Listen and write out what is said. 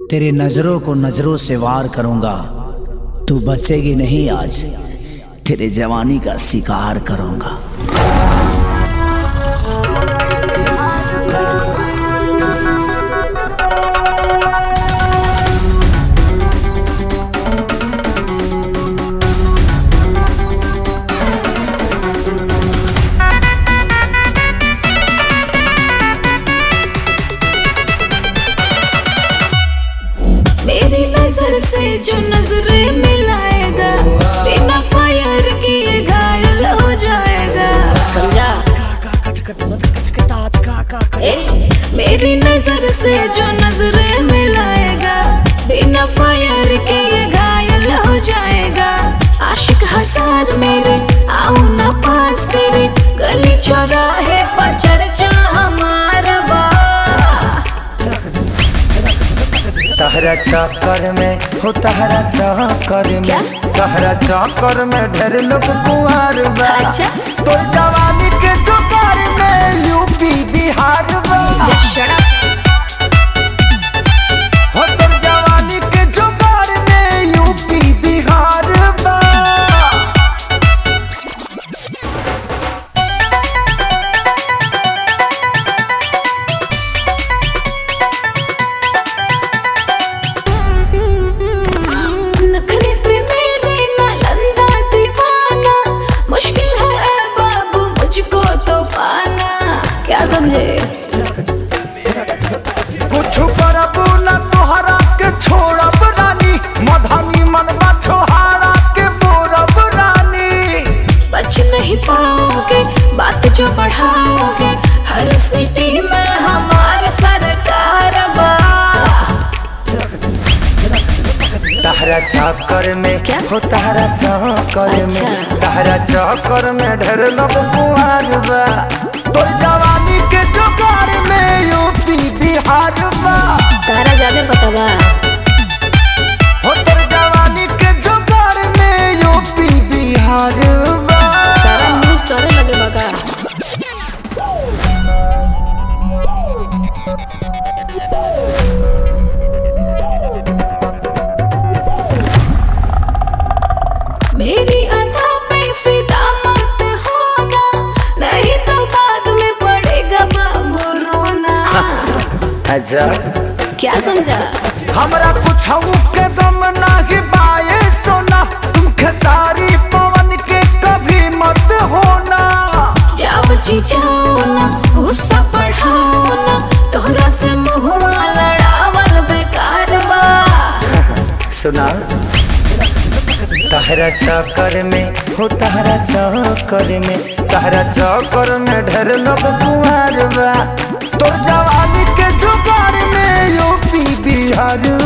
तेरे नजरों को नजरों से वार करूंगा तू बचेगी नहीं आज तेरे जवानी का शिकार करूंगा मेरी नजर से जो नजरे मिलाएगा बिना फायर किए घायल हो जाएगा समझा ए, मेरी नजर से जो नजरे मिलाएगा बिना फायर किए घायल हो जाएगा आशिक हजार मेरे आओ ना पास तेरे गली चौराहे पर चर्चा हमारा बा तहरा चक्कर में हो तहरा चक्कर क्या? में तहरा चक्कर में ढेर लोग कुंवर बा अच्छा। तो जवानी के चक्कर में यूपी बिहार बा हो तोर जवानी के चक्कर में यूपी बिहार बा नखरे पे मेरे नालंदा दीवाना मुश्किल है ऐ बाबू मुझको तो पाना क्या समझे कुछ करबू न तोहरा के छोड़ब रानी मधनी मनवा छोहारा के बोरब रानी बच नहीं पाओगे बात जो बढ़ाओगे हर सिटी में हमारे सरकार बा तहरा चक्कर में क्या? हो तहरा चक्कर अच्छा। में तहरा चक्कर में ढेर लोग कुंवर बा तो जवानी के चक्कर में यूपी बिहार बा तारा ज्यादा पता बा हो तोर जवानी के चक्कर में यूपी बिहार बा सारा न्यूज तोरे लगे बका मेरी अदा पे फिदा मत होना नहीं तो बाद में पड़ेगा बाबू रोना अच्छा क्या समझा हमरा कुछ के दम नाही बाए सोना तुम खेसारी पवन के कभी मत होना जाओ जी जाओ ना गुस्सा बढ़ाओ ना तोहरा से मुहुआ लड़ावल बेकार बा सुना तहरा चक्कर में हो तहरा चक्कर में तहरा चक्कर में ढेर लोग कुंवर बा तो जवानी के जुगाड़ में यूपी बिहार